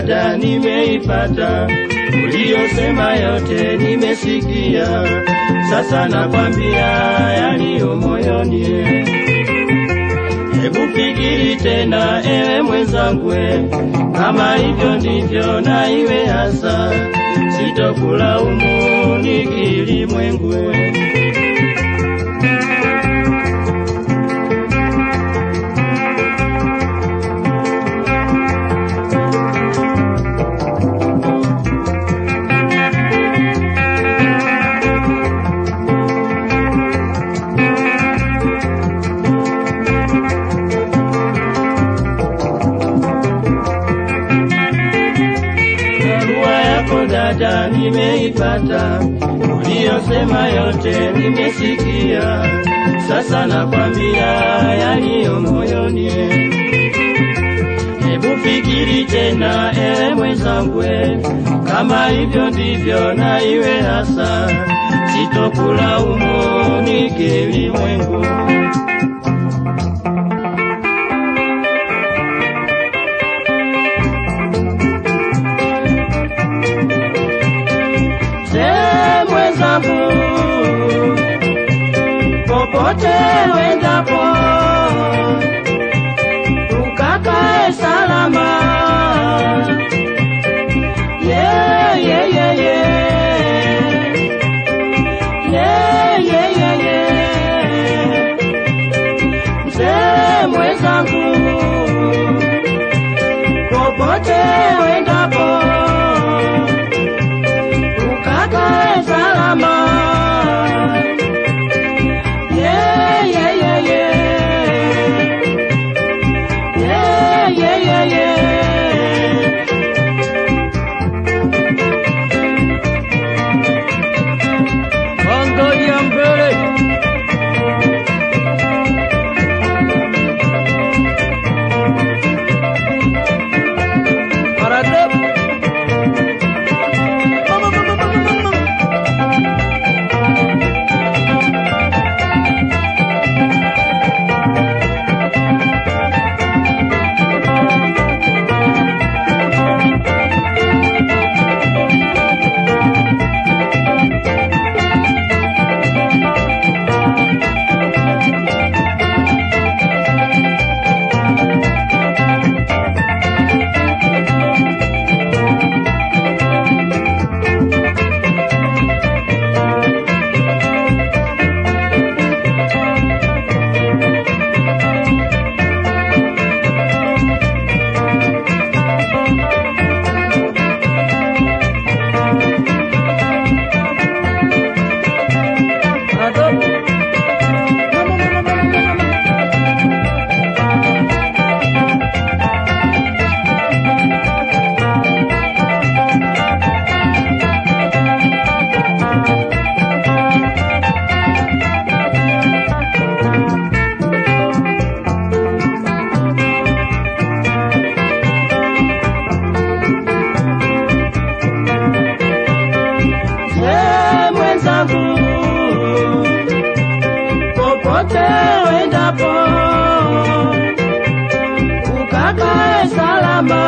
dada nimeipata, uliyosema yote nimesikia, sasa nakwambia yaliyo moyoni. Hebu fikiri tena, ewe mwenzangu, kama hivyo ndivyo na iwe hasa, sitokulaumu nikilimwengu. Barua yako dada nimeipata, uliyosema yote nimesikia, sasa nakwambia yaliyo moyoni. Hebu fikiri tena, ewe mwenzangu, kama hivyo ndivyo na iwe hasa, sitokulaumu nikilimwengu. Mzee mwenzangu, popote wendapo, ukakae salama. Yeah, yeah, yeah, yeah. Yeah, yeah, yeah, yeah. Mzee mwenzangu, popote wendapo ukakae salama. Yeah, yeah, yeah, yeah. Yeah, yeah, yeah, yeah. Angalia mbele. Parate. Mama, mama, mama, mama. Mzee mwenzangu, popote wendapo, ukakae salama.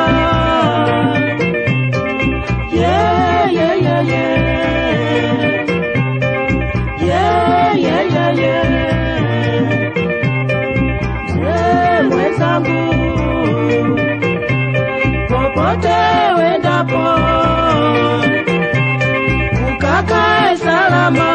Yeah, yeah, yeah, yeah. Yeah, yeah, yeah, yeah. Mzee mwenzangu, popote wendapo ukakae salama.